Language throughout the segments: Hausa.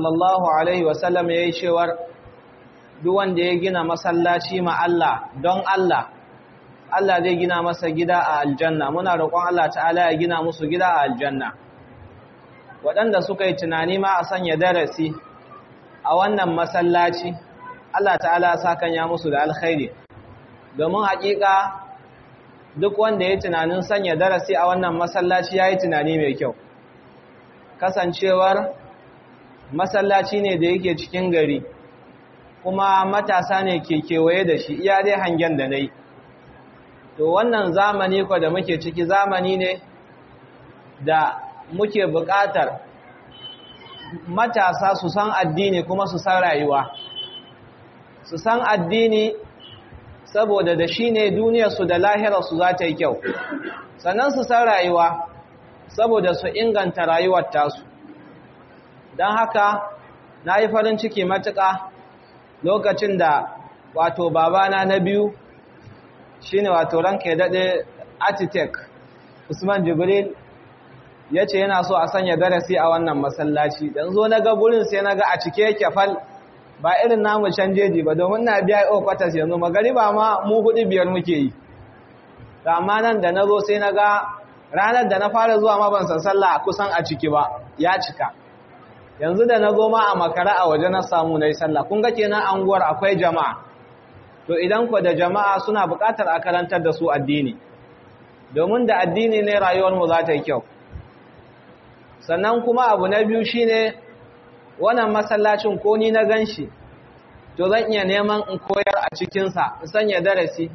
sallallahu alaihi wasallam ya yi cewar duk wanda ya gina masallaci ma Allah don Allah Allah zai gina masa gida a aljanna muna roƙon Allah ta'ala ya gina musu gida a aljanna waɗanda suka yi tunani ma a sanya darasi a wannan masallaci Allah ta'ala sakan ya musu da alkhairi domin haƙiƙa duk wanda ya tunanin sanya darasi a wannan masallaci ya yi tunani mai kyau kasancewar masallaci ne da yake cikin gari kuma matasa ne ke kewaye da shi iya dai hangen da na yi to wannan zamani ko da muke ciki zamani ne da muke buƙatar matasa su san addini kuma su san rayuwa su san addini saboda da shi ne duniyarsu da lahirarsu za ta yi kyau sannan su san rayuwa saboda su inganta rayuwar tasu don haka na yi farin ciki matuƙa lokacin da wato babana na biyu shi ne wato ranka ya daɗe architect usman jibril ya ce yana so a sanya darasi a wannan masallaci dan zo na ga gurin sai na ga a cike yake fal ba irin namu canjeji ba domin na biya o kwatas yanzu magariba ma mu hudu biyar muke yi amma nan da na zo sai na ga ranar da na fara zuwa ma ban san sallah kusan a ciki ba ya cika yanzu da na zo ma a makara a waje na samu na yi sallah kun ga kenan anguwar akwai jama'a to idan ku da jama'a suna buƙatar a karantar da su addini domin da addini ne rayuwarmu za ta yi kyau sannan kuma abu na biyu shine wannan masallacin ko ni na ganshi to zan iya neman in koyar a cikinsa in sanya darasi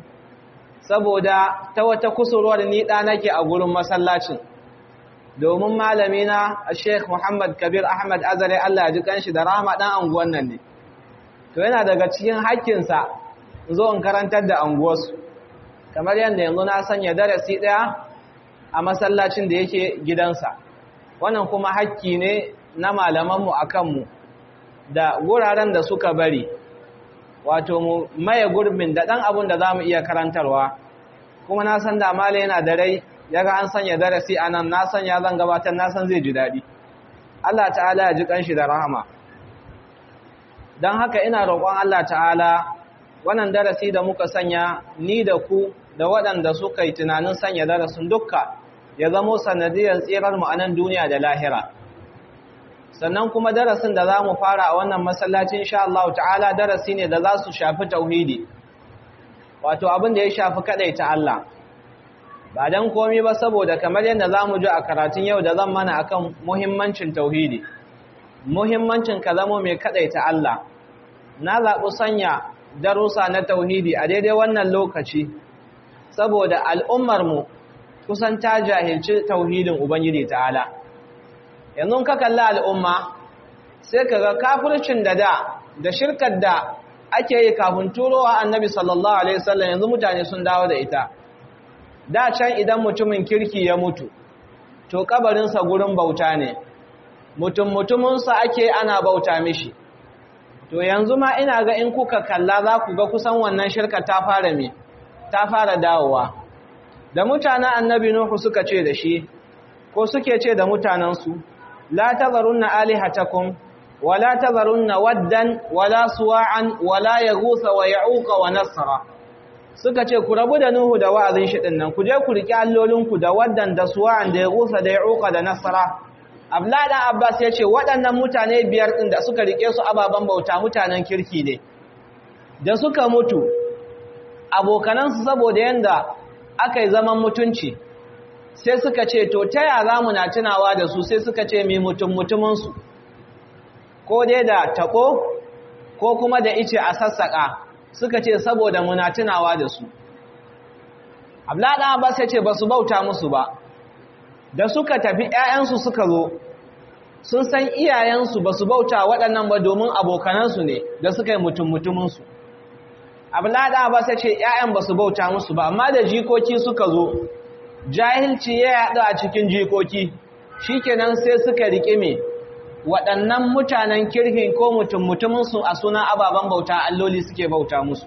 saboda ta wata kusurwar ni ɗa nake a gurin masallacin domin malamina Sheikh Muhammad Kabir Ahmad Azare Allah ya ji kanshi da rahama dan anguwan nan ne to yana daga cikin haƙƙinsa zo in karantar da anguwarsu kamar yadda yanzu na sanya darasi ɗaya a masallacin da yake gidansa wannan kuma haƙƙi ne na malamanmu a kanmu da wuraren da suka bari wato mu maye gurbin da ɗan abun da za mu iya karantarwa kuma na san da mala yana da rai ya ga an sanya darasi a nan na san ya zan gabatar na san zai ji daɗi Allah ta'ala ya ji ƙanshi da rahama don haka ina roƙon Allah ta'ala wannan darasi da muka sanya ni da ku da waɗanda suka yi tunanin sanya darasin dukka ya zamo sanadiyar tsirar mu a nan duniya da lahira sannan kuma darasin da za mu fara a wannan masallacin insha Allah ta'ala darasi ne da za su shafi tauhidi wato abin da ya shafi ta Allah ba dan komai ba saboda kamar yadda za mu ji a karatun yau da zan mana akan muhimmancin tauhidi muhimmancin ka zamo mai ta Allah na zaɓi sanya darussa na tauhidi a daidai wannan lokaci saboda al'ummarmu kusan ta jahilci tauhidin Ubangiji ta'ala. Yanzu ka kalla al'umma sai ka ga kafircin da da da shirkar da ake yi kafin turowa annabi sallallahu Alaihi wasallam yanzu mutane sun dawo da ita. Da can idan mutumin kirki ya mutu, to kabarinsa gurin bauta ne, mutum mutuminsa ake ana bauta mishi. To yanzu ma ina ga in kuka kalla za ku ga kusan wannan shirka ta fara me, ta fara dawowa. da mutanen annabi Nuhu suka ce da shi ko suke ce da mutanensu la tazarunna alihatakum wala tazarunna waddan wala suwa'an wala yaghutha wa ya'uqa wa nasra suka ce ku rabu da Nuhu da wa'azin shi dinnan ku je ku riki allolinku da waddan da suwa'an da yaghutha da ya'uqa da nasra Abdullah dan Abbas ya ce waɗannan mutane biyar din da suka rike su ababan bauta mutanen kirki ne da suka mutu abokanansu saboda yanda aka yi zaman mutunci sai suka ce to ta ya za mu na tunawa da su sai suka ce mai mutum mutuminsu ko dai da taɓo ko kuma da ice a sassaƙa suka ce saboda muna tunawa da su ablaɗa ba sai ce ba su bauta musu ba da suka tafi ‘ya'yansu suka zo sun san iyayensu ba su bauta waɗannan ba domin abokanansu ne da suka yi mutum mutuminsu abulada ba sai ce ƴaƴan ba su bauta musu ba amma da jikoki suka zo jahilci ya yaɗu a cikin jikoki shikenan sai suka rike me waɗannan mutanen kirkin ko mutum mutumin su a sunan ababen bauta alloli suke bauta musu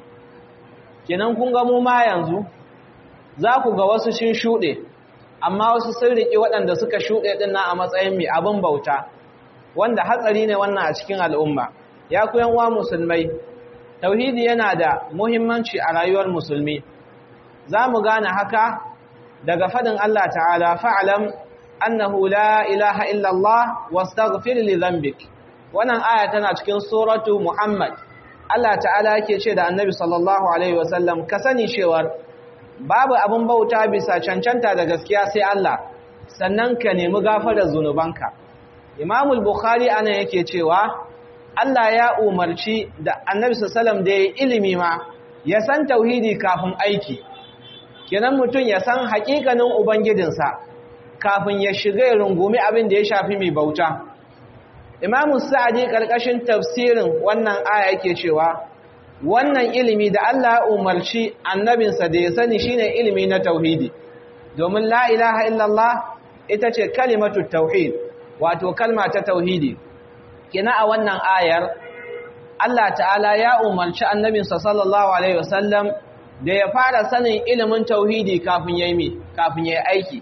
kenan kun ga mu ma yanzu za ku ga wasu shin shuɗe amma wasu sun riƙe waɗanda suka shuɗe ɗin na a matsayin mai abin bauta wanda hatsari ne wannan a cikin al'umma ya ku yan uwa musulmai tauhidi yana da muhimmanci a rayuwar musulmi za mu gane haka daga fadin Allah ta'ala fa'alam annahu la ilaha illallah wastaghfir li dhanbik wannan aya tana cikin suratu Muhammad Allah ta'ala yake ce da Annabi sallallahu alaihi wasallam ka sani cewar babu abin bauta bisa cancanta da gaskiya sai Allah sannan ka nemi gafarar zunubanka Imam al-Bukhari ana yake cewa Allah ya umarci da Annabi sallallahu da ya ilimi ma ya san tauhidi kafin aiki kenan mutum ya san hakikanin ubangijinsa kafin ya shiga ya rungumi abin da ya shafi mai bauta Imam Sa'di karkashin tafsirin wannan aya yake cewa wannan ilimi da Allah ya umarci annabinsa da ya sani shine ilimi na tauhidi domin la ilaha illallah ita ce kalimatu tauhid wato kalma ta tauhidi kina a wannan ayar Allah ta'ala ya umarci annabinsa sallallahu alaihi wasallam da ya fara sanin ilimin tauhidi kafin yayi kafin yayi aiki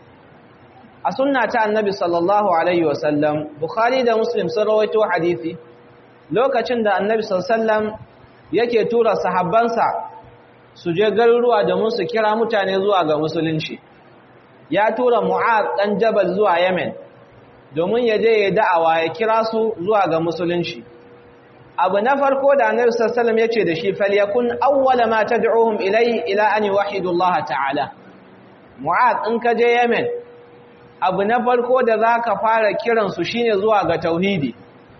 a sunna ta annabi sallallahu alaihi wasallam bukhari da muslim sun rawaito hadisi lokacin da annabi sallallahu alaihi wasallam yake tura sahabbansa su je garuruwa domin su kira mutane zuwa ga musulunci ya tura mu'az dan jabal zuwa yemen domin ya je ya da'awa ya kira su zuwa ga musulunci abu na farko da annabi sallallahu alaihi wasallam yace da shi falyakun awwala ma tad'uhum ilayhi ila an yuwahhidu Allah ta'ala mu'az in ka je yemen abu na farko da zaka fara kiransu shine zuwa ga tauhidi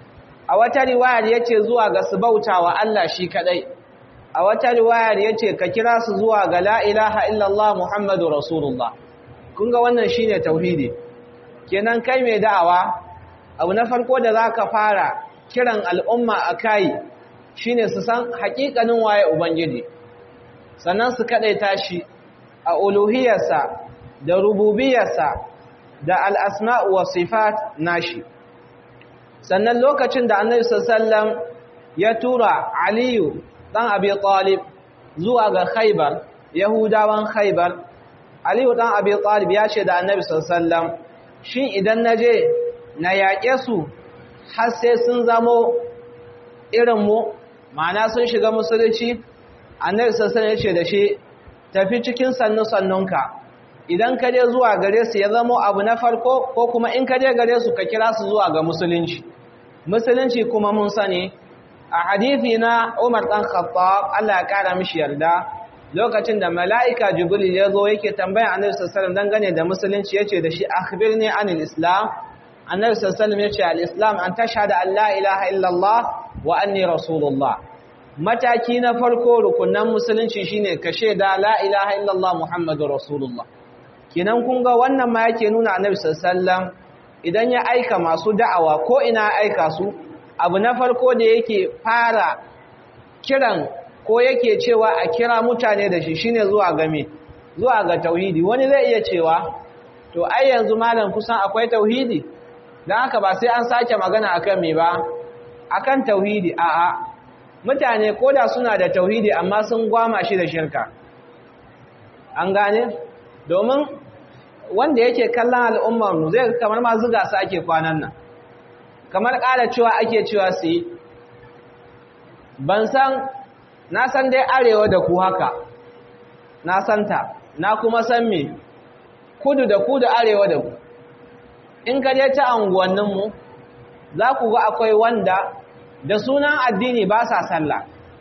a wata riwayar yace zuwa ga su bautawa Allah shi kadai a wata riwayar yace ka kira su zuwa ga la ilaha illallah muhammadur rasulullah kun ga wannan shine tauhidi kenan kai mai da'awa abu na farko da zaka fara kiran al'umma akai shine su san hakikanin waye ubangiji sannan su kadaita shi a uluhiyarsa da rububiyarsa da al'asma'u wa sifat nashi sannan lokacin da annabi sallam ya tura aliyu ɗan abi talib zuwa ga khaibar yahudawan khaibar aliyu ɗan abi talib ya ce da annabi sallam shi idan na je na yaƙe su har sai sun zamo irinmu ma'ana sun shiga musulunci annabi sallam ya ce da shi tafi cikin sannu-sannunka idan ka je zuwa gare su ya zamo abu na farko ko kuma in ka je gare su ka kira su zuwa ga musulunci musulunci kuma mun sani a hadithi na Umar dan Khattab Allah ya kara mishi yarda lokacin da mala'ika Jibril ya zo yake tambaya Annabi sallallahu alaihi wasallam dangane da musulunci yace da shi akhbirni anil islam Annabi sallallahu alaihi wasallam yace al-islam an tashhada an la ilaha illallah wa anni rasulullah mataki na farko rukunan musulunci shine ka shaida la ilaha illallah muhammadur rasulullah kinan kun ga wannan ma yake nuna annabi sallallahu idan ya aika masu da'awa ko ina aika su abu na farko da yake fara kiran ko yake cewa a kira mutane da shi shine zuwa ga me zuwa ga tauhidi wani zai iya cewa to ai yanzu malam kusan akwai tauhidi dan haka ba sai an sake magana akan me ba akan tauhidi a'a mutane koda suna da tauhidi amma sun gwama shi da shirka an gane domin wanda yake kallon al'ummarmu zai kamar ma zuga su ake kwanan nan kamar ƙara cewa ake cewa su yi ban san na san dai arewa da ku haka na santa na kuma san me kudu da ku da arewa da ku in ka je ta anguwanninmu za ku ga akwai wanda da sunan addini ba sa sallah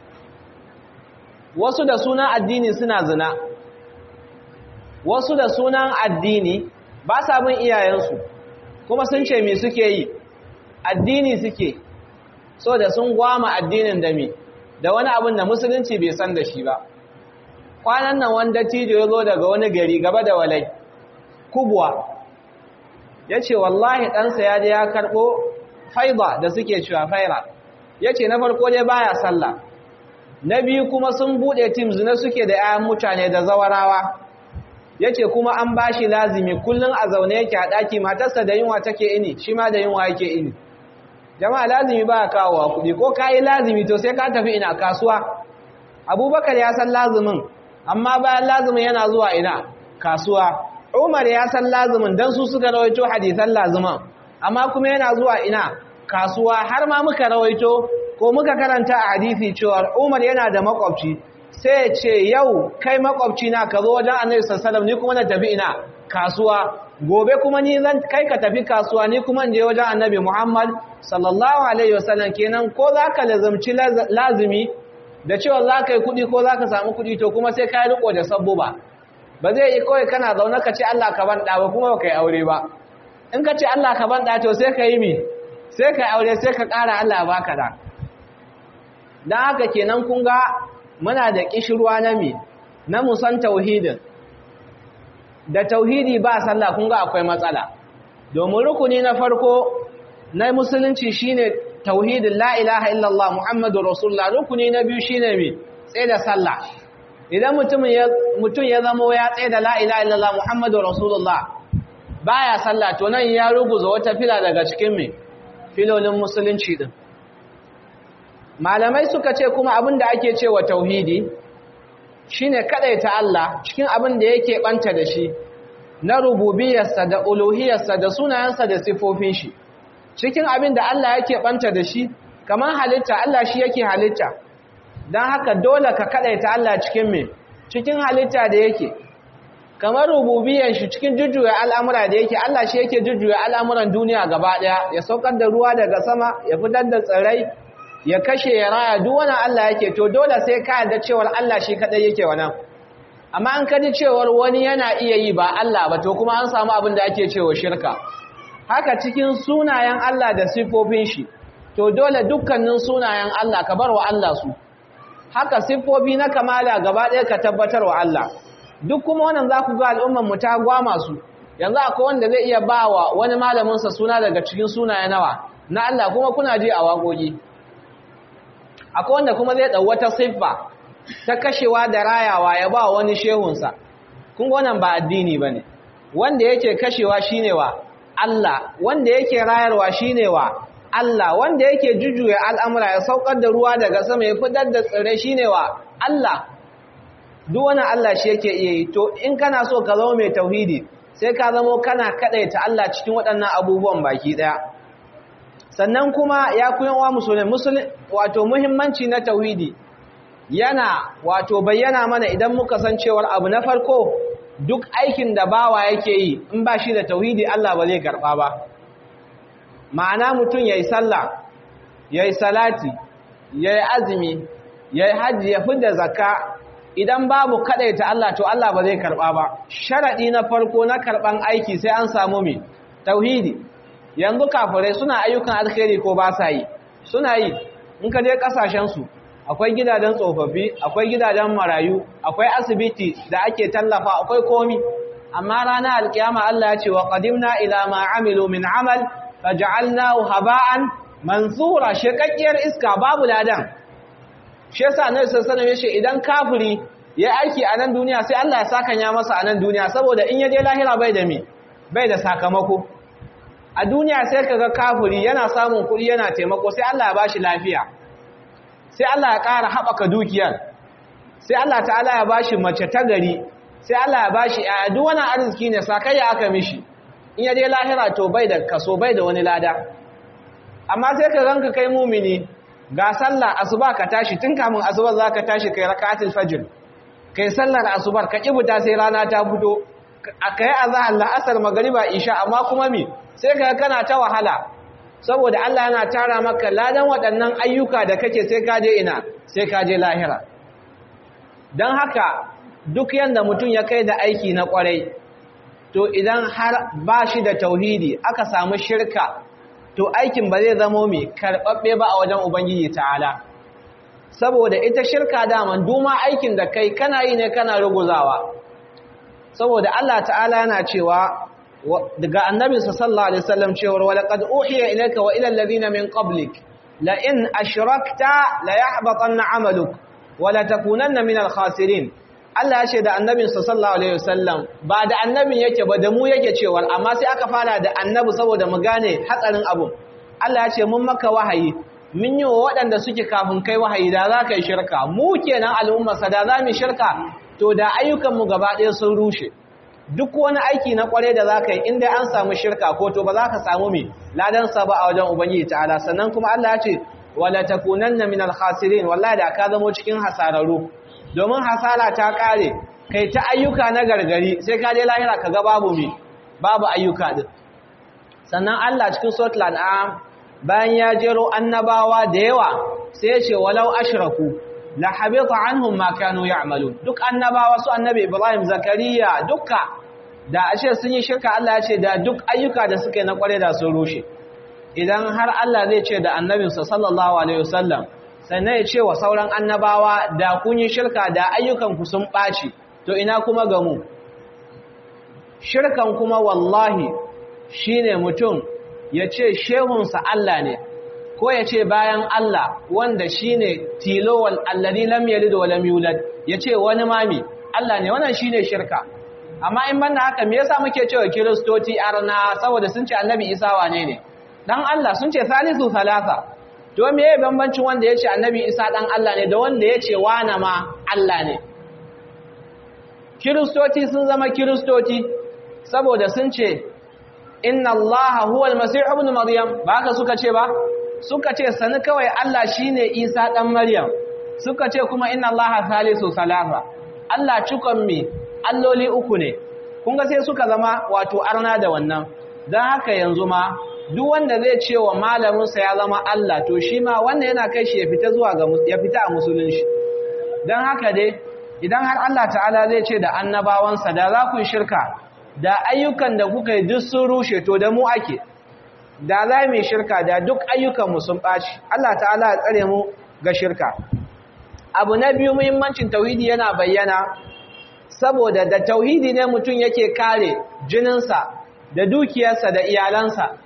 wasu da sunan addini suna zina wasu da sunan addini ba sa bin iyayensu kuma sun ce me suke yi addini suke so da sun gwama addinin da me da wani abin da musulunci bai san da shi ba kwanan nan wanda tijo ya zo daga wani gari gaba da walai kubwa ya ce wallahi ɗansa ya je ya karɓo faiba da suke cewa faira ya ce na farko dai baya sallah na biyu kuma sun buɗe tim zina suke da 'ya'yan mutane da zawarawa ya ce kuma an ba shi lazimi kullum a zaune yake a ɗaki matarsa da yunwa take ini shi ma da yunwa yake ini jama'a lazimi ba ya kawo wa kuɗi ko ka yi lazimi to sai ka tafi ina kasuwa abubakar ya san lazimin amma bayan lazimin yana zuwa ina kasuwa umar ya san lazimin don su suka rawaito hadisan lazimin amma kuma yana zuwa ina kasuwa har ma muka rawaito ko muka karanta a hadisi cewa Umar yana da makwabci sai ya ce yau kai makwabci na ka zo wajen Annabi sallallahu ni kuma na tafi ina kasuwa gobe kuma ni zan kai ka tafi kasuwa ni kuma in je wajen Annabi Muhammad sallallahu alaihi wasallam kenan ko zaka lazumci lazimi da cewa zaka yi kudi ko zaka samu kudi to kuma sai kai riko da sabbuba ba zai yi kawai kana zaune ka ce Allah ka ban ba kuma ba kai aure ba in ka ce Allah ka ban to sai ka yi mi sai ka aure sai ka ƙara Allah baka da dan haka kenan kun ga muna da kishirwa na mi na musan tauhidin da tauhidi ba sallah kun ga akwai matsala domin rukuni na farko na musulunci shine tauhidin la ilaha illallah muhammadur rasulullah rukuni na biyu shine mi tsaye da sallah idan mutum ya mutum ya zama ya tsaye da la ilaha illallah muhammadur rasulullah baya sallah to nan ya ruguza wata fila daga cikin mi filolin musulunci din malamai suka ce kuma abin da ake cewa tauhidi shine kadaita Allah cikin abin da yake banta da shi na rububiyarsa da uluhiyarsa da sunayensa da sifofin shi cikin abin da Allah yake banta da shi kamar halitta Allah shi yake halitta don haka dole ka kadaita Allah cikin me cikin halitta da yake kamar rububiyar shi cikin jujjuya al'amura da yake Allah shi yake jujjuya al'amuran duniya gaba daya ya saukar da ruwa daga sama ya fitar da tsirrai ya kashe ya raya duk wani Allah yake to dole sai ka yarda cewar Allah shi kadai yake wannan amma an kaji cewar wani yana iya yi ba Allah ba to kuma an samu abin da ake cewa shirka haka cikin sunayen Allah da sifofin shi to dole dukkanin sunayen Allah ka bar wa Allah su haka sifofi na kamala gaba ɗaya ka tabbatar wa Allah duk kuma wannan za ku ga al'ummar mu ta gwama su yanzu akwai wanda zai iya bawa wani malamin sa suna daga cikin sunaye nawa na Allah kuma kuna ji a waƙoƙi akwai wanda kuma zai ɗau wata siffa ta kashewa da rayawa ya ba wani shehunsa kun wannan ba addini ba ne wanda yake kashewa shine wa Allah wanda yake rayarwa shine wa Allah wanda yake jujjuya al'amura ya saukar da ruwa daga sama ya fitar da tsirrai shine wa Allah duk wani Allah shi yake iya yi to in kana so ka zama mai tauhidi sai ka zama kana kadaita Allah cikin waɗannan abubuwan baki ɗaya sannan kuma ya kuyan wa musulmi wato muhimmanci na tauhidi yana wato bayyana mana idan muka san cewar abu na farko duk aikin da bawa yake yi in ba shi da tauhidi Allah ba zai karɓa ba ma'ana mutum yayi sallah yayi salati yayi azumi yayi hajji ya fidda zakka idan babu kadaita Allah to Allah ba zai karɓa ba sharadi na farko na karɓan aiki sai an samu mi tauhidi yanzu kafirai suna ayyukan alkhairi ko ba sa yi suna yi in ka je kasashen su akwai gidajen tsofaffi akwai gidajen marayu akwai asibiti da ake tallafa akwai komi amma ranar alkiyama Allah ya ce wa qadimna ila ma amilu min amal faj'alnahu haba'an mansura shekakkiyar iska babu ladan shi yasa annabi sallallahu alaihi wasallam idan kafiri ya aiki a nan duniya sai Allah ya saka ya masa a nan duniya saboda in ya je lahira bai da me bai da sakamako a duniya sai kaga kafiri yana samun kuɗi yana taimako sai Allah ya bashi lafiya sai Allah ya ƙara haɓaka dukiyar sai Allah ta'ala ya bashi mace ta gari sai Allah ya bashi a duk wani arziki ne sakayya aka mishi in ya je lahira to bai da kaso bai da wani lada amma sai ka ranka kai mumini ga sallah asuba ka tashi tun kamun asuba za ka tashi kai raka'atul fajr kai sallar asubar ka kibuta sai rana ta fito kai azhar la'asar magriba isha amma kuma mi sai ka kana ta wahala saboda Allah yana tara maka ladan waɗannan ayyuka da kake sai ka je ina sai ka je lahira don haka duk yanda mutum ya kai da aiki na ƙwarai to idan har ba shi da tauhidi aka samu shirka to aikin ba zai zamo mai karɓaɓɓe ba a wajen ubangiji ta'ala saboda ita shirka daman duma aikin da kai kana yi ne kana ruguzawa saboda Allah ta'ala yana cewa daga annabinsa sallallahu alaihi wasallam cewa wa laqad uhiya ilayka wa ila alladhina min qablik la in ashrakta la yahbatanna 'amaluk wa la takunanna min al-khasirin Allah ya ce da annabinsa sallallahu alaihi wasallam ba da annabin yake ba da mu yake cewa amma sai aka fara da annabi saboda mu gane hatsarin abu Allah ya ce mun maka wahayi mun yi wa waɗanda suke kafin kai wahayi da za ka yi shirka mu kenan al'ummarsa da za mu shirka to da ayyukanmu gaba ɗaya sun rushe duk wani aiki na kware da zaka yi inda an samu shirka ko to ba za ka samu me ladan sa ba a wajen ubangiji ta'ala sannan kuma Allah ya ce wala takunanna minal khasirin wallahi da ka zamo cikin hasararu domin hasara ta kare kai ta ayyuka na gargari sai ka je lahira ka ga babu me babu ayyuka din sannan Allah cikin suratul an'am bayan ya jero annabawa da yawa sai ya ce walau ashraku la habita anhum ma kanu ya'malun duk annabawa su annabi Ibrahim Zakariya dukka da ashe sun yi shirka Allah ya ce da duk ayyuka da suka yi na kware da sun rushe idan har Allah zai ce da annabinsa sallallahu alaihi wasallam sannan ya ce wa sauran annabawa da kun yi shirka da ayyukan ku sun ɓaci to ina kuma ga mu shirkan kuma wallahi shine mutum ya ce shehunsa Allah ne ko ya ce bayan Allah wanda shine tilo wal alladhi lam yalid wa lam yulad ya ce wani mami Allah ne wannan shine shirka amma in banda haka me yasa muke cewa kiristoci arna saboda sun ce annabi Isa wane ne dan Allah sun ce salisu salasa to me yayin bambancin wanda yace annabi Isa dan Allah ne da wanda yace wana ma Allah ne kiristoci sun zama kiristoci saboda sun ce inna allaha huwa almasih ibn maryam ba haka suka ce ba suka ce sani kawai Allah shine Isa dan Maryam suka ce kuma inna allaha salisu salasa Allah cikon me alloli uku ne kun ga sai suka zama wato arna da wannan dan haka yanzu ma duk wanda zai ce wa malamin sa ya zama Allah to shi ma wanda yana kai shi ya fita zuwa ga ya fita a musulunci dan haka dai idan har Allah ta'ala zai ce da annabawansa da za ku yi shirka da ayyukan da kuka yi duk sun rushe to da mu ake da za mu shirka da duk ayyukanmu sun ɓaci Allah ta'ala ya tsare mu ga shirka abu na biyu muhimmancin tauhidi yana bayyana saboda da tauhidi ne mutum yake kare jininsa da dukiyarsa da iyalansa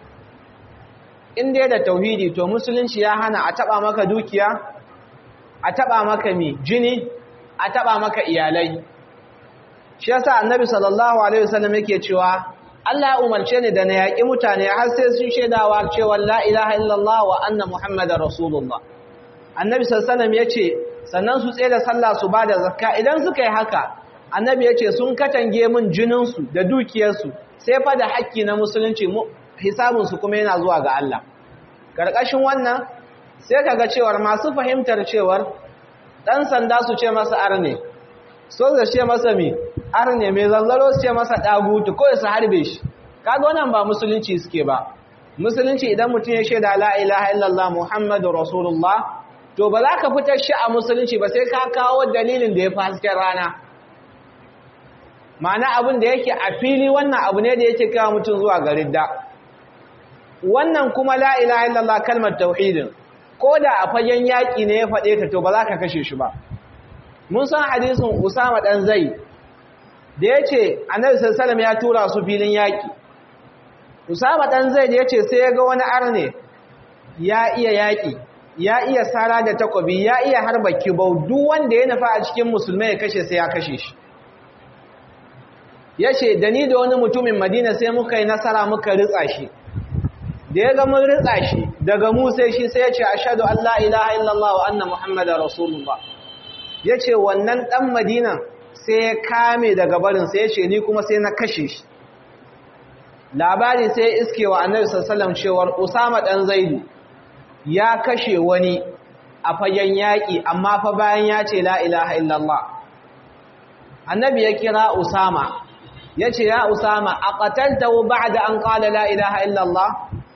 in dai da tauhidi to musulunci ya hana a taɓa maka dukiya a taɓa maka mi jini a taɓa maka iyalai shi yasa annabi sallallahu alaihi wasallam yake cewa Allah ya umarce ni da na yaƙi mutane har sai sun shaidawa cewa la ilaha illallah wa anna muhammadar rasulullah annabi sallallahu alaihi wasallam yace sannan su tsaye da sallah su bada zakka idan suka yi haka annabi yace sun katange min jinin su da dukiyar su sai fa da haƙƙi na musulunci hisabun su kuma yana zuwa ga Allah karkashin wannan sai kaga cewar masu fahimtar cewar dan sanda su ce masa arne so da ce masa mi arne mai zanzaro su ce masa dagutu ko su harbe shi kaga wannan ba musulunci suke ba musulunci idan mutum ya shaida la ilaha illallah muhammadur rasulullah to ba za ka fitar shi a musulunci ba sai ka kawo dalilin da ya fi hasken rana ma'ana abin da yake a fili wannan abu ne da yake kawo mutum zuwa ga ridda wannan kuma la ilaha illallah kalmar tauhidin ko da a fagen yaƙi ne ya faɗe ta to ba za ka kashe shi ba mun san hadisin Usama dan Zai da yace Annabi sallallahu ya tura su filin yaki Usama dan Zai da yace sai ya ga wani arne ya iya yaki ya iya sara da takobi ya iya harba kibau duk wanda ya nufa a cikin musulmai ya kashe sai ya kashe shi yace da ni da wani mutumin Madina sai muka yi nasara muka ritsa shi da ya ga mun ritsa shi daga mu sai shi sai ya ce ashhadu an la ilaha illallah wa anna muhammadar rasulullah ya ce wannan ɗan madinan sai ya kame daga barin sai ya ce ni kuma sai na kashe shi labari sai ya iske wa annabi sassalam cewar usama ɗan zaidu ya kashe wani a fagen yaƙi amma fa bayan ya ce la ilaha illallah annabi ya kira usama ya ce ya usama a ƙataltawo ba da an ƙala la ilaha illallah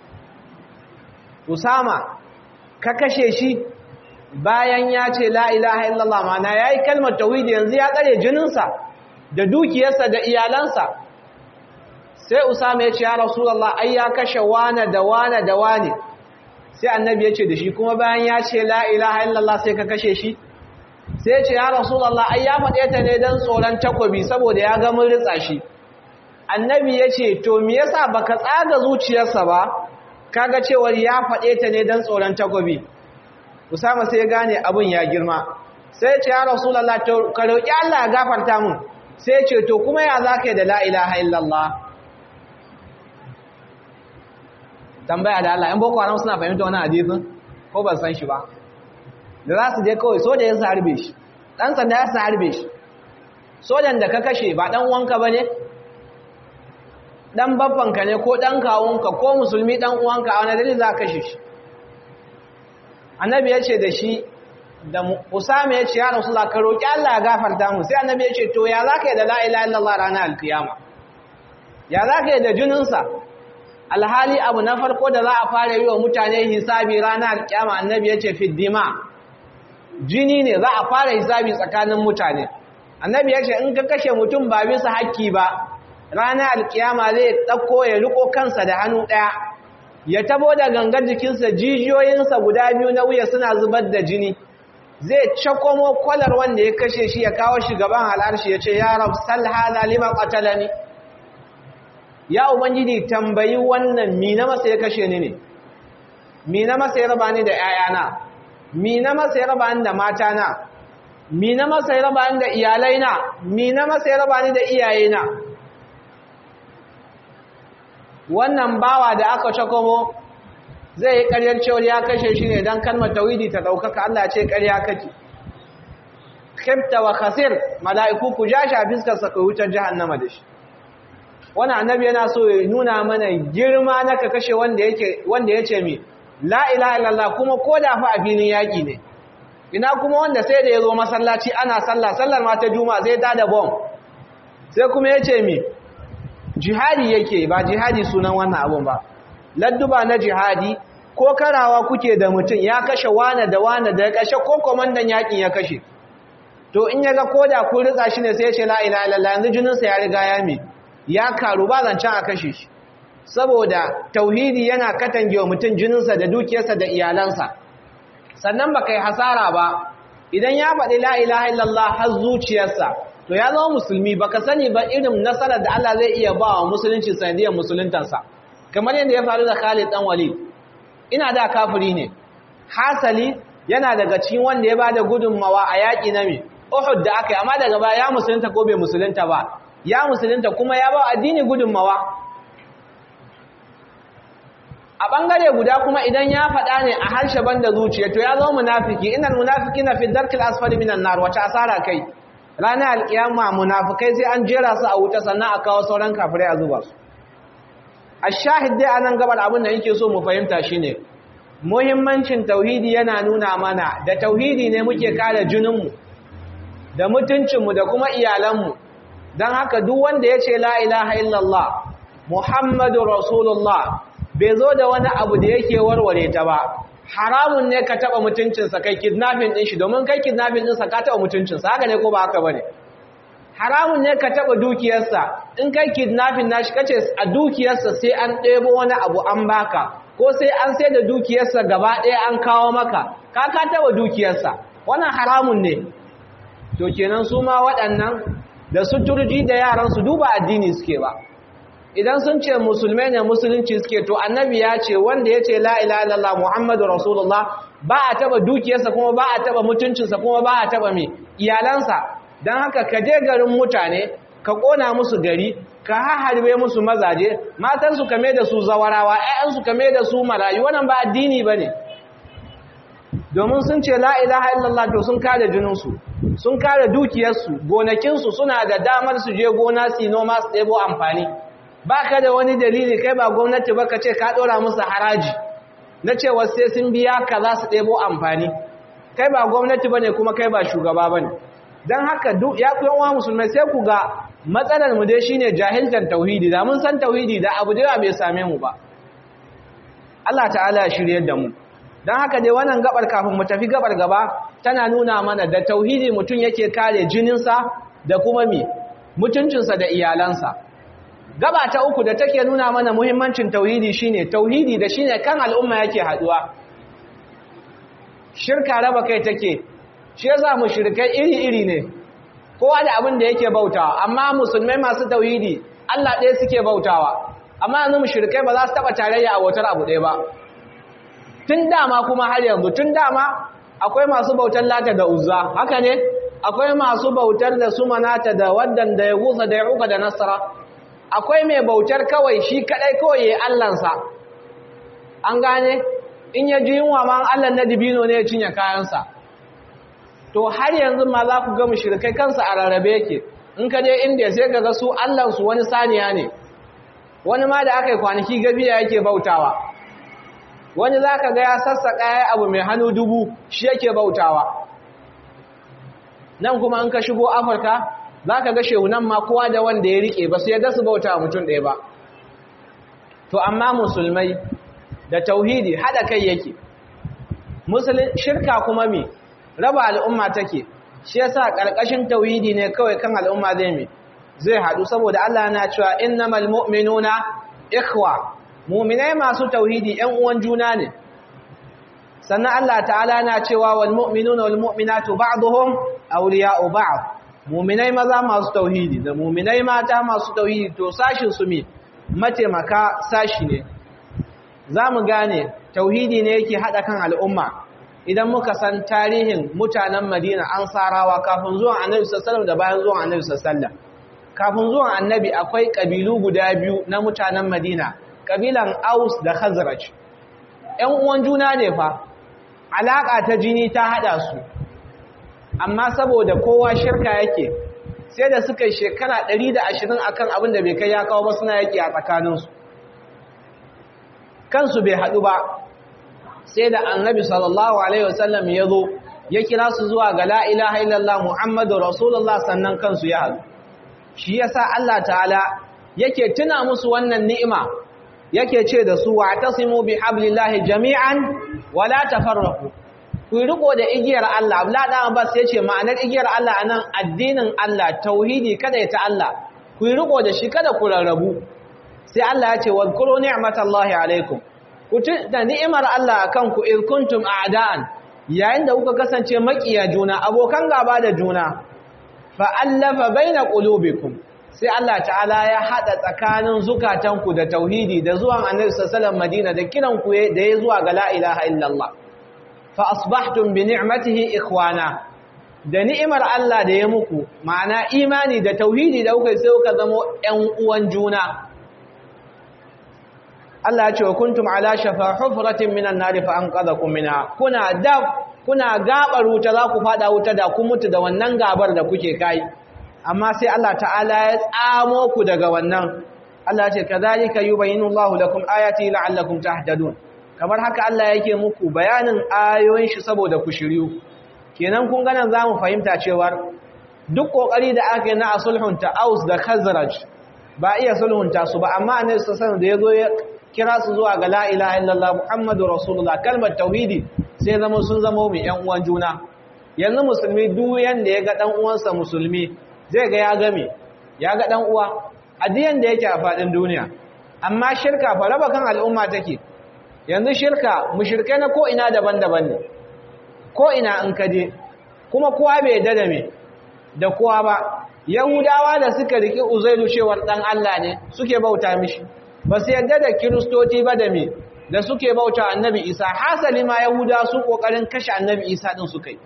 usama ka kashe shi bayan ya ce la ilaha illallah mana ya yi kalmar tauhidi yanzu ya tsare jininsa da dukiyarsa da iyalansa sai usama ya ce ya rasulallah ai ya kashe wane da wane da wane sai annabi ya ce da shi kuma bayan ya ce la ilaha illallah sai ka kashe shi sai ya ce ya rasulallah ai ya faɗe ta ne don tsoron takobi saboda ya ga mun ritsa shi annabi ya ce to me yasa baka tsaga zuciyarsa ba kaga cewar ya faɗe ta ne don tsoron takobi Usama sai ya gane abin ya girma sai ya ce ya Rasulullah to ka roki Allah ya gafarta mun sai ya ce to kuma ya zaka yi da la ilaha illallah tambaya da Allah in boko haram suna fahimta wannan hadisin ko ban san shi ba da za su je kawai soja ya harbe shi dan sanda ya harbe shi sojan da ka kashe ba dan wanka bane dan babbanka ne ko dan kawunka ko musulmi dan uwanka a wani dalili za ka kashe shi annabi ya ce da shi da usama ya ce ya rasulullah ka roki Allah ya gafarta mu sai annabi ya ce to ya zaka yi da la ilaha illallah ranar alkiyama ya zaka yi da jininsa alhali abu na farko da za a fara yi wa mutane hisabi ranar alkiyama annabi ya ce fiddima jini ne za a fara hisabi tsakanin mutane annabi ya ce in ka kashe mutum ba bisa hakki ba ranar alkiyama zai ɗauko ya riko kansa da hannu ɗaya ya tabo da gangar jikinsa jijiyoyinsa guda biyu na wuya suna zubar da jini zai cakomo kwalar wanda ya kashe shi ya kawo shi gaban al'arshi ya ce ya rab sal hada lima qatalani ya ubangiji tambayi wannan mi na masa ya kashe ni ne mi na masa ya raba ni da 'ya'yana mi na masa ya raba ni da matana mi na masa ya raba ni da iyalaina mi na masa ya raba ni da iyayena wannan bawa da aka cakomo zai yi ƙaryar cewar ya kashe shi ne don kalmar tawhidi ta ɗaukaka Allah ce ƙarya kake khifta wa khasir mala'iku ku ja shi a fiskarsa kai wutar jahannama da shi wani annabi yana so ya nuna mana girma na ka kashe wanda ya ce mi la ilaha illallah kuma ko da fa a filin yaƙi ne ina kuma wanda sai da ya zo masallaci ana sallah sallar ma ta juma'a zai ta da bom sai kuma ya ce mi jihadi yake ba jihadi sunan wannan abun ba ladduba na jihadi ko karawa kuke da mutum ya kashe wane da wane da ya kashe ko komandan yakin ya kashe to in ya ga koda ku ritsa shi ne sai ya ce la ilaha illallah yanzu jininsa ya riga ya mi ya karu ba zancen a kashe shi saboda tauhidi yana katange wa mutum jininsa da dukiyarsa da iyalansa sannan ba kai hasara ba idan ya faɗi la ilaha illallah har zuciyarsa to ya zama musulmi baka sani ba irin nasarar da Allah zai iya ba wa musulunci sanadiyar musuluntansa kamar yadda ya faru da Khalid dan Walid ina da kafiri ne hasali yana daga cikin wanda ya bada gudunmawa a yaƙi na mi Uhud da aka yi amma daga baya ya musulunta ko bai musulunta ba ya musulunta kuma ya ba addini gudunmawa a bangare guda kuma idan ya faɗa ne a harshe banda zuciya to ya zama munafiki innal munafiqina fi darkil asfali minan nar wata asara kai ranar alkiyama munafikai sai an jera su a wuta sannan a kawo sauran kafirai a zuba su ashahid dai anan gabar abin da yake so mu fahimta shine muhimmancin tauhidi yana nuna mana da tauhidi ne muke kare jininmu da mutuncinmu da kuma iyalanmu don haka duk wanda ya ce la ilaha illallah muhammadu rasulullah bai zo da wani abu da yake warware ta ba haramun ne ka taba mutuncinsa kai kidnapping din shi domin kai kidnapping ɗinsa ka taba mutuncinsa haka ne ko ba haka bane haramun ne ka taba dukiyarsa in kai kidnapping nashi kace a dukiyarsa sai an ɗebo wani abu an baka ko sai an sai da dukiyarsa gaba ɗaya an kawo maka ka ka taba dukiyarsa wannan haramun ne to kenan su ma waɗannan da suturji da yaran su duba addini suke ba idan sun ce musulmai ne musulunci suke to annabi ya ce wanda ya ce la ilaha illallah muhammadu rasulullah ba a taba dukiyarsa kuma ba a taba mutuncinsa kuma ba a taba mai iyalansa don haka ka je garin mutane ka kona musu gari ka harbe musu mazaje matansu kame da su zawarawa ƴaƴansu kame da su marayu wannan ba addini bane domin sun ce la ilaha illallah to sun kare jininsu sun kare dukiyarsu gonakinsu suna da damar su je gona su noma su ɗebo amfani ba ka da wani dalili kai ba gwamnati ba ka ce ka ɗora musu haraji na cewa sai sun biya ka za su ɗebo amfani kai ba gwamnati ba ne kuma kai ba shugaba ba ne don haka ya fi yawan musulmai sai ku ga matsalar mu dai shine jahiltar tauhidi da mun san tauhidi da abu da bai same mu ba Allah ta'ala ya shirye da mu don haka dai wannan gabar kafin mu tafi gabar gaba tana nuna mana da tauhidi mutum yake kare jininsa da kuma mi mutuncinsa da iyalansa gaba ta uku da take nuna mana muhimmancin tauhidi shine tauhidi da shine kan al'umma yake haduwa shirka raba kai take shi yasa mushrikai iri-iri ne kowa da abin da yake bautawa amma musulmai masu tauhidi Allah ɗaya suke bautawa amma yanzu mushrikai ba za su taba tarayya a wutar abu ɗaya ba tun dama kuma har yanzu tun dama akwai masu bautar lata da uzza haka ne akwai masu bautar da su manata da waddan da ya gusa da ya uka da nasara akwai mai bautar kawai shi kadai kawai ya allansa an gane in ya ji yunwa ma allan na dibino ne ya cinye kayansa to har yanzu ma za ku ga mushrikai kansa a rarrabe yake in ka je inda sai ka ga su allansu wani saniya ne wani ma da aka yi kwanaki gafiya yake bautawa wani za ka ga ya sassaƙa ya abu mai hannu dubu shi yake bautawa nan kuma an ka shigo afirka za ka ga shehunan ma kowa da wanda ya riƙe ba su yadda su bauta mutum ɗaya ba to amma musulmai da tauhidi haɗa kai yake shirka kuma mi raba al'umma take shi yasa ƙarƙashin tauhidi ne kawai kan al'umma zai mi zai haɗu saboda Allah na cewa innamal mu'minuna ikhwa mu'minai masu tauhidi ƴan uwan juna ne sannan Allah ta'ala na cewa wal mu'minuna wal mu'minatu ba'dhum awliya'u ba'd mu'minai maza masu tauhidi da mu'minai mata masu tauhidi to sashin su mi mataimaka sashi ne zamu gane tauhidi ne yake hada kan al'umma idan muka san tarihin mutanen Madina ansarawa kafin zuwan Annabi sallallahu alaihi wasallam da bayan zuwan Annabi sallallahu alaihi wasallam kafin zuwan Annabi akwai kabilu guda biyu na mutanen Madina kabilan Aus da Khazraj ƴan uwan juna ne fa alaka ta jini ta hada su amma saboda kowa shirka yake sai da suka shekara 120 akan abin da bai kai ya kawo ba suna yaki a tsakaninsu kansu bai haɗu ba sai da annabi sallallahu alaihi wasallam ya zo ya kira su zuwa ga la ilaha illallah muhammadu rasulullah sannan kansu ya haɗu shi yasa Allah ta'ala yake tuna musu wannan ni'ima yake ce da su wa tasimu bi hablillahi jami'an wala tafarraqu ku riko da igiyar Allah Abdullah dan Abbas yace ma'anar igiyar Allah anan addinin Allah tauhidi kada ya ta Allah ku riko da shi kada ku rarrabu sai Allah ya ce wadhkuru ni'matallahi alaikum ku da ni'imar Allah akan ku in kuntum a'da'an yayin da kuka kasance makiya juna abokan gaba da juna fa allafa baina qulubikum sai Allah ta'ala ya hada tsakanin zukatanku da tauhidi da zuwan Annabi sallallahu alaihi wasallam Madina da kiran ku da ya zuwa ga la ilaha illallah fa asbahtum bi ni'matihi ikhwana da ni'imar Allah da ya muku ma'ana imani da tauhidi da kuka sai kuka zama ƴan uwan juna Allah ya ce wa kuntum ala shafa hufratin minan nar fa anqadhakum minha kuna dab kuna gabar wuta za ku fada wuta da ku mutu da wannan gabar da kuke kai amma sai Allah ta'ala ya tsamo ku daga wannan Allah ya ce kadhalika yubayyinu Allahu lakum ayati la'allakum tahtadun kamar haka Allah yake muku bayanin ayoyin shi saboda ku shiryu kenan kun ganan zamu fahimta cewa duk kokari da aka yi na sulhunta Aus da Khazraj ba iya sulhunta su ba amma Annabi sallallahu alaihi wasallam da yazo ya kira su zuwa ga la ilaha illallah muhammadu rasulullah kalmar tauhidi sai zama sun zama mai yan uwan juna yanzu musulmi duk yanda ya ga dan uwansa musulmi zai ga ya game ya ga dan uwa addiyan da yake a fadin duniya amma shirka fa raba kan al'umma take yanzu shirka mushrikai na ko ina daban-daban ne ko ina in kaje kuma kowa bai yadda da me da kowa ba yahudawa da suka riki uzairu cewar dan Allah ne suke bauta mishi ba su yadda da kiristoci ba da me da suke bauta annabi isa hasali ma yahuda su kokarin kashe annabi isa din suka yi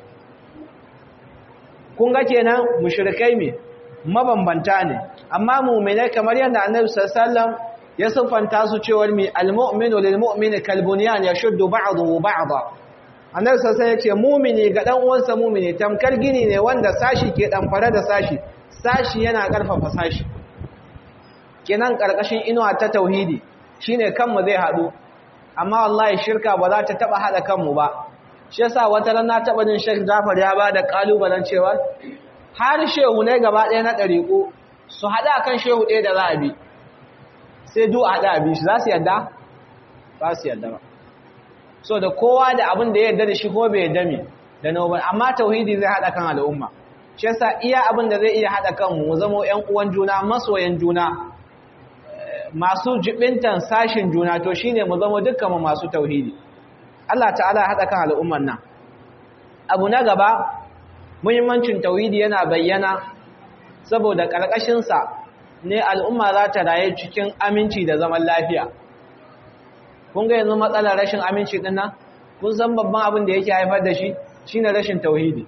kun ga kenan mushrikai me mabambanta ne amma mu'minai kamar yadda annabi sallallahu ya siffanta su cewar mi almu'minu lilmu'mini kalbunyan yashuddu ba'dahu ba'da annabi sallallahu ya ce mu'mini ga dan uwansa mu'mini tamkar gini ne wanda sashi ke damfare da sashi sashi yana karfafa sashi kenan karkashin inuwa ta tauhidi shine kanmu zai hadu amma wallahi shirka ba za ta taba hada kanmu ba shi yasa wata ran na taba jin Sheikh Jafar ya bada kalubalen cewa har shehu ne gaba ɗaya na dariƙo su hada kan shehu ɗaya da za a bi sai du a hada bi shi za su yadda ba su yadda ba so da kowa da abin da ya yarda da shi ko bai yarda mi da nawa ba amma tauhidi zai hada kan al'umma shi yasa iya abin da zai iya hada kanmu mu zama ƴan uwan juna masoyan juna masu jibintan sashin juna to shine mu zama dukkanmu masu tauhidi Allah ta'ala hada kan al'umman nan abu na gaba muhimmancin tauhidi yana bayyana saboda karkashin sa ne al'umma za ta raye cikin aminci da zaman lafiya kun ga yanzu matsalar rashin aminci din nan kun san babban abin da yake haifar da shi shine rashin tauhidi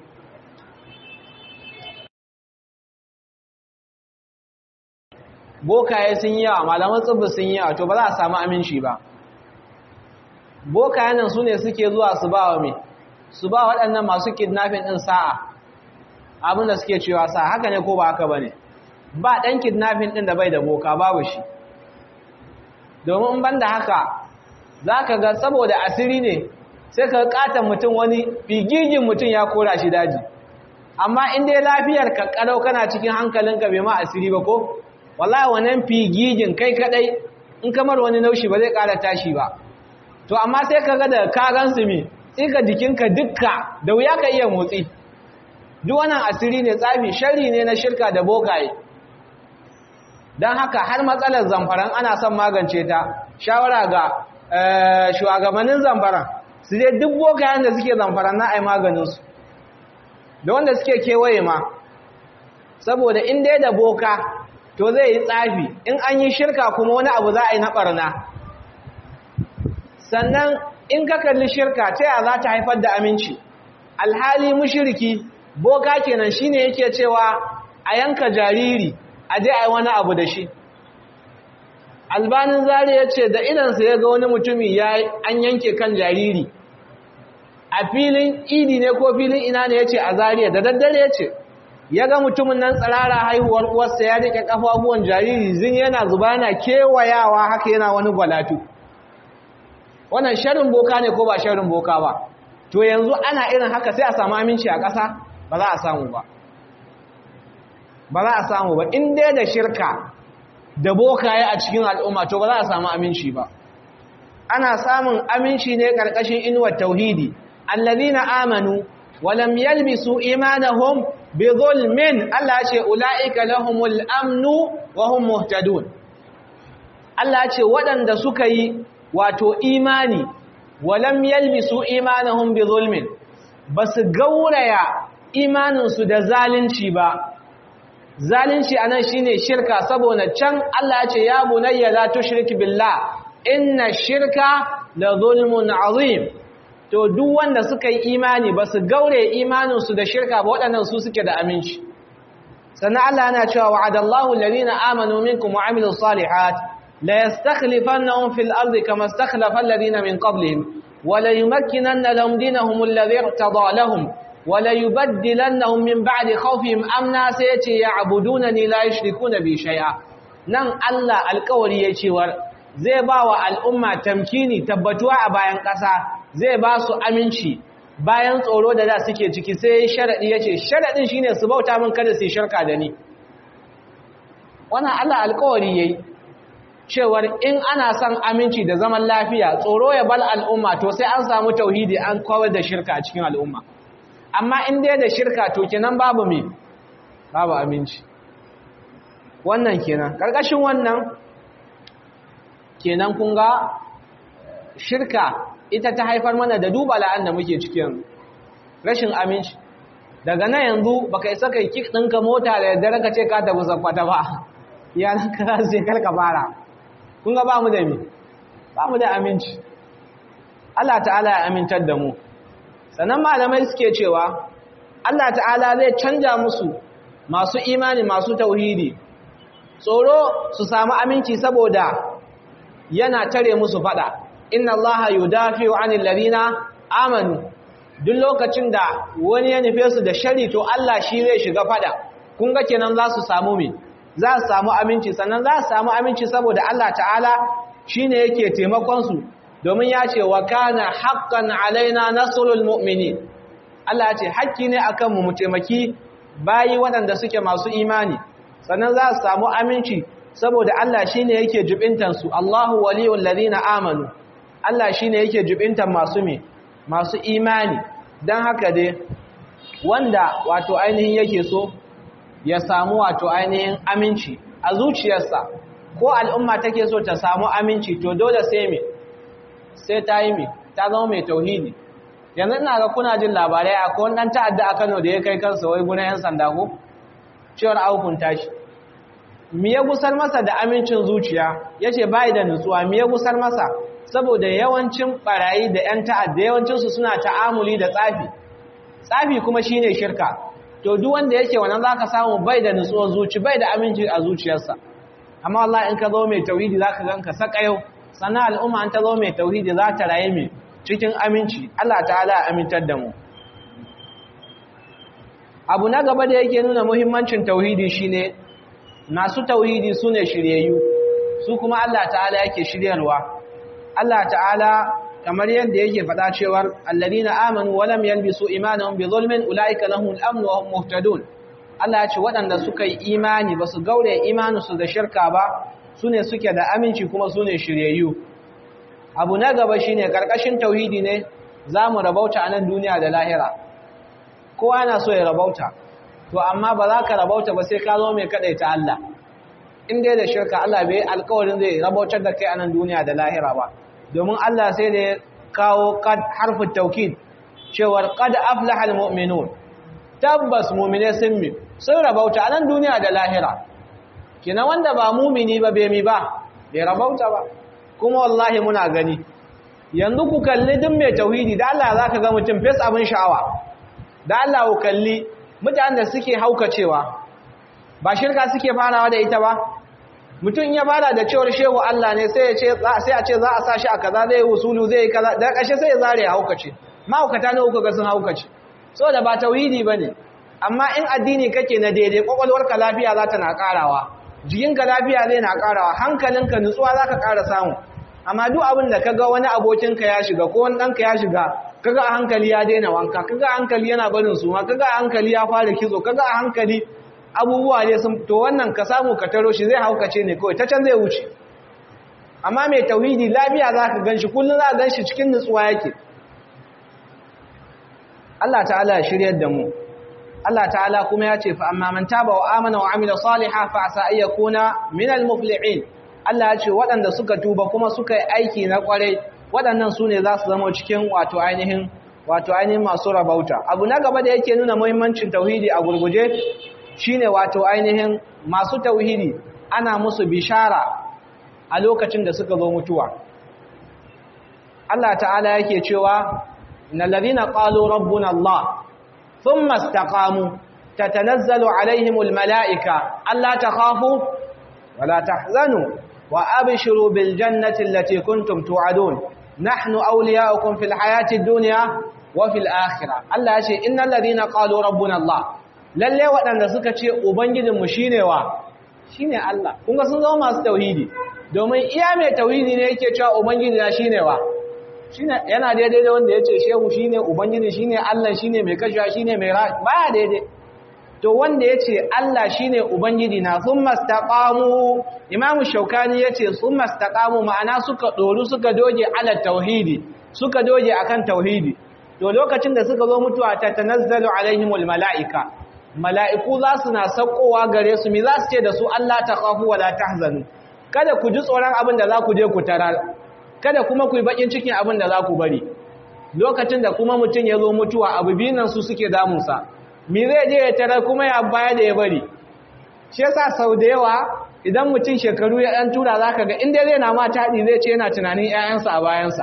bokaye sun yi yawa malaman tsibbi sun yi yawa to ba za a samu aminci ba bokaye nan su ne suke zuwa su ba wa mai su ba waɗannan masu kidnapping ɗin sa'a abin da suke cewa sa'a haka ne ko ba haka ba ne ba ɗan kidnapping ɗin da bai da boka babu shi domin ban da haka za ka ga saboda asiri ne sai ka katon mutum wani figigin mutum ya kora shi daji amma in dai lafiyar ka kalau kana cikin hankalinka bai ma asiri ba ko wallahi wannan figigin kai kadai in kamar wani naushi ba zai kara tashi ba to amma sai ka ga da ka gansu mi tsika jikinka dukka da wuya ka iya motsi duk wannan asiri ne tsafi shari ne na shirka da bokaye don haka har matsalar zamfaran ana son magance ta shawara ga shugabannin zamfaran su dai duk bokayen da suke zamfaran na ai maganinsu da wanda suke kewaye ma saboda in dai da boka to zai yi tsafi in an yi shirka kuma wani abu za a yi na ɓarna sannan in ka kalli shirka ta yaya za ta haifar da aminci alhali mushiriki boka kenan shine yake cewa a yanka jariri a je a yi wani abu da shi albanin zari ya ce da idansa ya ga wani mutumi ya an yanke kan jariri a filin idi ne ko filin ina ne ya ce a zariya da daddare ya ce ya ga mutumin nan tsirara haihuwar uwarsa ya rike kafafuwan jariri zin yana zuba yana kewayawa haka yana wani gwalatu wannan sharin boka ne ko ba sharin boka ba to yanzu ana irin haka sai a samu aminci a ƙasa ba za a samu ba ba za a samu ba in dai da shirka da bokaye a cikin al'umma to ba za a samu aminci ba ana samun aminci ne ƙarƙashin inuwar tauhidi allazina amanu wa lam yalbisu imanahum bi zulmin Allah ya ce ulaika lahumul amnu wa hum muhtadun Allah ya ce waɗanda suka yi wato imani wa lam yalbisu imanahum bi zulmin basu gauraya imaninsu da zalunci ba zalunci anan shine shirka saboda can Allah ya ce ya bunayya la tushrik billah inna shirka la zulmun azim to duk wanda suka yi imani ba su gaure imaninsu da shirka ba waɗannan su suke da aminci sannan Allah yana cewa wa'adallahu alladhina amanu minkum wa amilus salihat la yastakhlifannahum fil ardi kama istakhlafa alladhina min qablihim wa la yumakkinanna lahum dinahum alladhi irtada lahum wa la yubaddilannahum min ba'di khawfihim amna sayati ya'budunani la yushrikuna bi shay'a nan Allah alƙawari ya cewar zai ba wa al'umma tamkini tabbatuwa a bayan ƙasa zai ba su aminci bayan tsoro da da suke ciki sai sharaɗi ya ce sharaɗin shi ne su bauta min kada su yi shirka da ni wannan Allah alkawari ya yi cewar in ana son aminci da zaman lafiya tsoro ya bal al'umma to sai an samu tauhidi an kawar da shirka a cikin al'umma amma in dai da shirka to kenan babu me babu aminci wannan kenan ƙarƙashin wannan kenan kun ga shirka ita ta haifar mana da duba la'an da muke cikin rashin aminci daga nan yanzu baka isa kai kik ɗinka mota da yadda ka ce ka tafi zakwata ba yanar ka za su je karka fara kun ga ba mu da mi ba mu da aminci Allah ta'ala ya amintar da mu sannan malamai suke cewa Allah ta'ala zai canja musu masu imani masu tauhidi tsoro su samu aminci saboda yana tare musu fada inna allaha yudafi'u 'anil ladina amanu duk lokacin da wani ya nufe su da shari to Allah shi zai shiga fada kun ga kenan za su samu me za su samu aminci sannan za su samu aminci saboda Allah ta'ala shine yake taimakon su domin ya ce wa kana haqqan alaina nasrul mu'minin Allah ya ce haƙƙi ne akan mu mu taimaki bayi waɗanda suke masu imani sannan za su samu aminci saboda Allah shine yake jubintansu Allahu waliyul ladina amanu Allah shine yake jubintan masu me masu imani dan haka dai wanda wato ainihin yake so ya samu wato ainihin aminci a zuciyarsa ko al'umma take so ta samu aminci to dole sai me sai ta yi me ta zama mai tauhidi yanzu ina ga kuna jin labarai akwai wani dan ta'adda a Kano da ya kai kansa wai gurin yan sanda ko cewar aukunta shi mi ya gusar masa da amincin zuciya ya ce bai da nutsuwa mi ya gusar masa saboda yawancin barayi da 'yan ta'adda yawancinsu suna ta'amuli da tsafi tsafi kuma shine shirka to duk wanda yake wannan zaka samu bai da nutsuwar zuci bai da aminci a zuciyarsa amma wallahi in ka zo mai tauhidi zaka ganka sakayau sannan al'umma an ta zo mai tauhidi za ta raye mai cikin aminci Allah ta'ala ya amintar da mu abu na gaba da yake nuna muhimmancin tauhidi shine masu tauhidi su ne shiryayyu su kuma Allah ta'ala yake shiryarwa Allah ta'ala kamar yadda yake faɗa cewar alladina amanu wa lam yalbisu imanuhum bi zulmin ulaika lahumul amn wa hum muhtadun Allah ya ce waɗanda suka yi imani ba su gaure imaninsu da shirka ba su ne suke da aminci kuma su ne shiryayyu abu na gaba shi ne ƙarƙashin tauhidi ne za mu rabauta a nan duniya da lahira kowa yana so ya rabauta to amma ba za ka rabauta ba sai ka zo mai kaɗaita Allah in dai da shirka Allah bai alkawarin zai rabautar da kai a nan duniya da lahira ba domin Allah sai da ya kawo harfin taukid cewar qad aflaha almu'minun tabbas mu'mine sun mi sun rabauta a nan duniya da lahira kina wanda ba mumini ba bai mi ba bai rabauta ba kuma wallahi muna gani yanzu ku kalli duk mai tauhidi da Allah zaka ga mutum fes abin sha'awa da Allah ku kalli mutanen da suke haukacewa ba shirka suke farawa da ita ba mutum ya fara da cewar shehu Allah ne sai ya ce sai a ce za a sa shi a kaza zai usulu zai kaza da ƙarshe sai ya zare ya haukace mahaukata ne uku ga sun haukace saboda ba tauhidi bane amma in addini kake na daidai kwakwalwarka lafiya za ta na karawa jikinka lafiya zai na karawa hankalinka nutsuwa za ka kara samu amma duk abin da kaga wani abokinka ya shiga ko wani ɗanka ya shiga kaga a hankali ya daina wanka kaga a hankali yana barin suma kaga a hankali ya fara kitso kaga a hankali abubuwa ne sun to wannan ka samu ka taro shi zai haukace ne kawai ta can zai wuce amma mai tauhidi lafiya za ka gan shi kullum za ka gan shi cikin nutsuwa yake Allah ta'ala ya shiryar da mu Allah ta'ala kuma ya ce fa amma man taba wa amana wa amila salihan fa asa ay yakuna minal muflihin Allah ya ce waɗanda suka tuba kuma suka yi aiki na kwarai waɗannan sune za su zama cikin wato ainihin wato ainihin masu rabauta abu na gaba da yake nuna muhimmancin tauhidi a gurguje shine wato ainihin masu tauhidi ana musu bishara a lokacin da suka zo mutuwa Allah ta'ala yake cewa innal ladina qalu rabbuna Allah thumma istaqamu tatanazzalu alaihimul malaika alla takhafu wala tahzanu wa abshiru bil jannati allati kuntum tu'adun nahnu awliya'ukum fil hayati ad-dunya wa fil akhirah Allah ya ce innal ladina qalu rabbuna Allah lalle waɗanda suka ce ubangijinmu shine wa shine Allah kun ga sun zama masu tauhidi domin iya mai tauhidi ne yake cewa ubangiji na shine wa shine yana daidai da wanda yace shehu shine ubangiji shine Allah shine mai kashewa shine mai ra baya daidai to wanda yace Allah shine ubangiji na thumma istaqamu imam shaukani yace thumma istaqamu ma'ana suka doru suka doge ala tauhidi suka doge akan tauhidi to lokacin da suka zo mutuwa ta tanazzalu alaihimul malaika mala'iku za su na saukowa gare su mi za su ce da su Allah ta kafu wala tahzanu kada ku ji tsoron abin da za ku je ku tarar kada kuma ku yi bakin cikin abin da za ku bari lokacin da kuma mutum ya zo mutuwa abu binan su suke damunsa mi zai je ya tarar kuma ya baya da ya bari shi yasa sau da yawa idan mutum shekaru ya ɗan tura za ka ga inda zai na ma taɗi zai ce yana tunanin 'ya'yansa a bayansa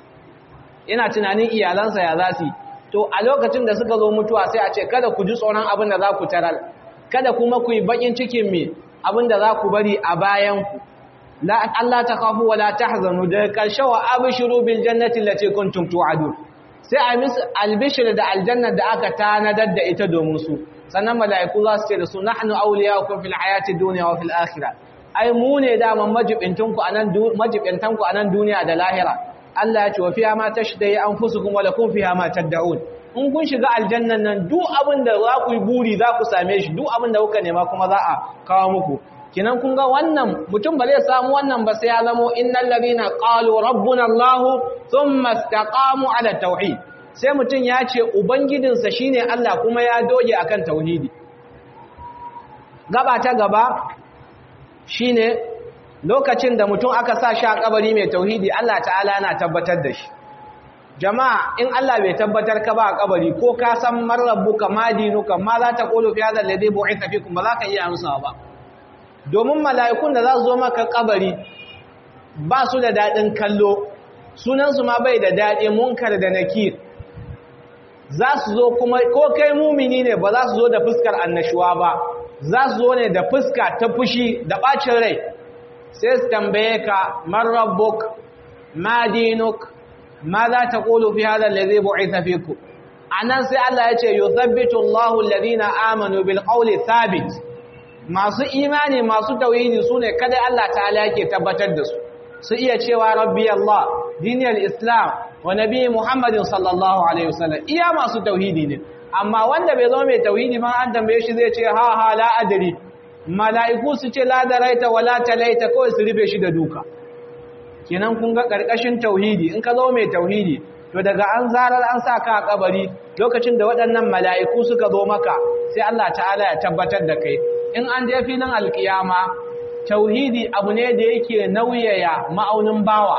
yana tunanin iyalansa ya za su yi to a lokacin da suka zo mutuwa sai a ce kada ku ji tsoron abin da za ku tarar kada kuma ku yi bakin cikin me abin da za ku bari a bayanku Allah ta kafu wala tahzanu da karshe wa abshiru bil jannati allati kuntum tu'adun sai a mis albishir da aljanna da aka tanadar da ita domin su sannan mala'iku za su ce da su nahnu awliyaukum fil hayati dunya wa fil akhirah ai mu ne da majibintanku anan majibintanku anan duniya da lahira Allah ya ce wa fiya ma tashdai anfusukum wa lakum fiha ma tad'un in kun shiga aljannan nan duk abin da za ku yi buri za ku same shi duk abin da kuka nema kuma za a kawo muku kinan kun ga wannan mutum ba zai samu wannan ba sai ya zamo innal ladina qalu rabbuna Allah thumma istaqamu ala tauhid sai mutum ya ce ubangidinsa shine Allah kuma ya doge akan tauhidi gaba ta gaba shine lokacin da mutum aka sa shi a kabari mai tauhidi Allah ta'ala yana tabbatar da shi jama'a in Allah bai tabbatar ka ba a kabari ko ka san marrabbuka madinuka ma za ta qulu fi hadha alladhi bu'itha fikum ba za ka iya amsa ba domin mala'ikun da za su zo maka kabari ba su da dadin kallo sunan su ma bai da dadi munkar da nakir za su zo kuma ko kai mumini ne ba za su zo da fuskar annashuwa ba za su zo ne da fuska ta fushi da bacin rai sai su tambaye ka man rabbuk ma dinuk ma za ta qulu fi hadha alladhi bu'itha fikum anan sai Allah ya ce yuthabbitu Allahu alladhina amanu bil qawli thabit masu imani masu tauhidi su ne kada Allah ta'ala yake tabbatar da su su iya cewa rabbi Allah diniyar islam wa nabi muhammadin sallallahu alaihi wasallam iya masu tauhidi ne amma wanda bai zama mai tauhidi ma an tambaye shi zai ce ha ha la adri mala'iku su ce la daraita wa la talaita kawai su rufe shi da duka kenan kun ga karkashin tauhidi in ka zama mai tauhidi to daga an zarar an sa ka a kabari lokacin da waɗannan mala'iku suka zo maka sai Allah ta'ala ya tabbatar da kai in an je filin alkiyama tauhidi abu ne da yake nauyaya ma'aunin bawa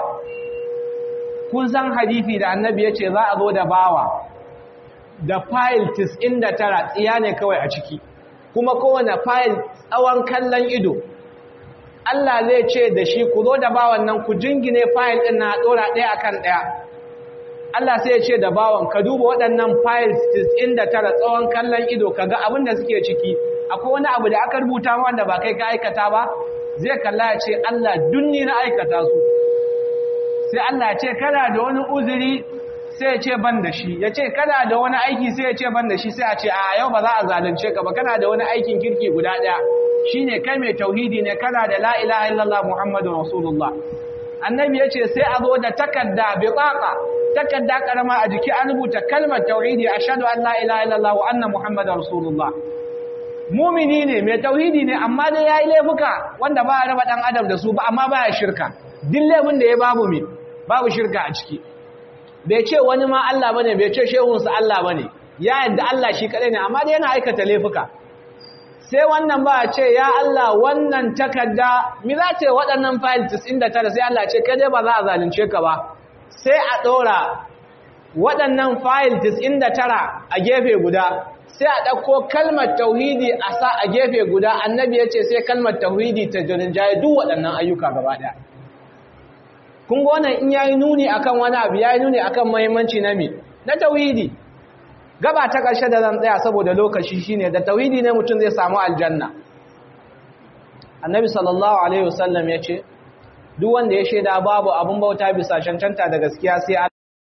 kun san hadisi da annabi ya ce za a zo da bawa da fayil 99 tsiya ne kawai a ciki kuma kowane fayil tsawon kallon ido Allah zai ce da shi ku zo da bawan nan ku jingine fayil ɗin na ɗora ɗaya akan ɗaya Allah sai ya ce da bawan ka duba waɗannan files 99 tsawon kallon ido ka ga abin da suke ciki akwai wani abu da aka rubuta wanda ba kai ka aikata ba zai kalla ya ce Allah dunni na aikata su sai Allah ya ce kana da wani uzuri sai ya ce ban da shi ya ce kana da wani aiki sai ya ce ban da shi sai a ce a yau ba za a zalunce ka ba kana da wani aikin kirki guda ɗaya shine kai mai tauhidi ne kana da la ilaha illallah muhammadu rasulullah annabi ya ce sai a zo da takarda biqaqa takarda karama a jiki an rubuta kalmar tauhidi ashhadu an la ilaha illallah wa anna muhammadar rasulullah mumini ne mai tauhidi ne amma dai yayi laifuka wanda ba a raba dan adam da su ba amma baya shirka duk laifin da ya babu mi babu shirka a ciki bai ce wani ma Allah bane bai ce shehun sa Allah bane ya yadda Allah shi kadai ne amma dai yana aikata laifuka sai wannan ba ce ya Allah wannan takarda mi za ce waɗannan file 99 sai Allah ce kai dai ba za a zalunce ka ba sai a ɗora waɗannan fayil 99 a gefe guda sai a ɗauko kalmar tauhidi a sa a gefe guda annabi ya ce sai kalmar tauhidi ta jaye duk waɗannan ayyuka gaba ɗaya kun ga wannan in yayi nuni akan wani abu yayi nuni akan muhimmanci na me na tauhidi gaba ta ƙarshe da zan tsaya saboda lokaci shine da tauhidi ne mutum zai samu aljanna annabi sallallahu alaihi wasallam ya ce duk wanda ya shaida babu abun bauta bisa cancanta da gaskiya sai Allah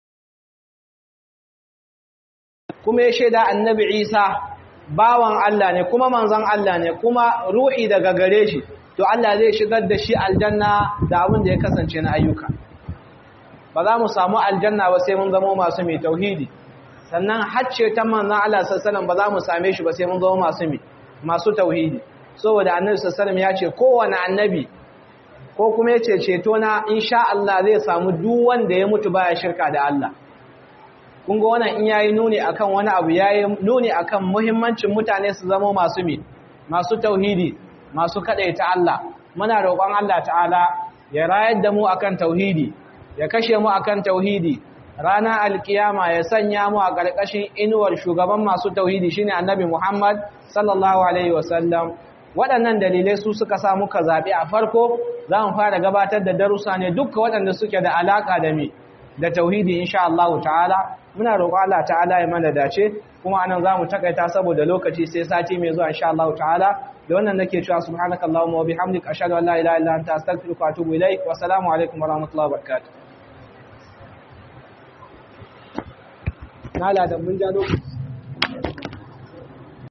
kuma ya shaida annabi Isa bawan Allah ne kuma manzon Allah ne kuma ruhi daga gare shi to Allah zai shigar da shi aljanna da abin da ya kasance na ayyuka ba za mu samu aljanna ba sai mun zama masu mai tauhidi sannan hacce ta manzon Allah sallallahu ba za mu same shi ba sai mun zama masu mai masu tauhidi saboda annabi sallallahu ya ce kowane annabi ko kuma ya ce ceto na insha Allah zai samu duk wanda ya mutu baya shirka da Allah kun ga wannan in yayi nuni akan wani abu yayi nuni akan muhimmancin mutane su zama masu mi masu tauhidi masu kadaita Allah muna roƙon Allah ta'ala ya rayar da mu akan tauhidi ya kashe mu akan tauhidi rana alkiyama ya sanya mu a ƙarƙashin inuwar shugaban masu tauhidi shine annabi Muhammad sallallahu alaihi wasallam waɗannan dalilai su suka sa muka zaɓi a farko za mu fara gabatar da darussa ne dukkan waɗanda suke da alaƙa da mi da tauhidi insha Allah ta'ala muna roƙo Allah ta'ala ya mana dace kuma anan za mu takaita saboda lokaci sai sati mai zuwa insha Allah ta'ala da wannan nake cewa subhanakallahumma wa bihamdika ashhadu an la ilaha illa anta astaghfiruka wa atubu ilaik wa assalamu alaikum wa rahmatullahi wa barakatuh nala da mun ja lokaci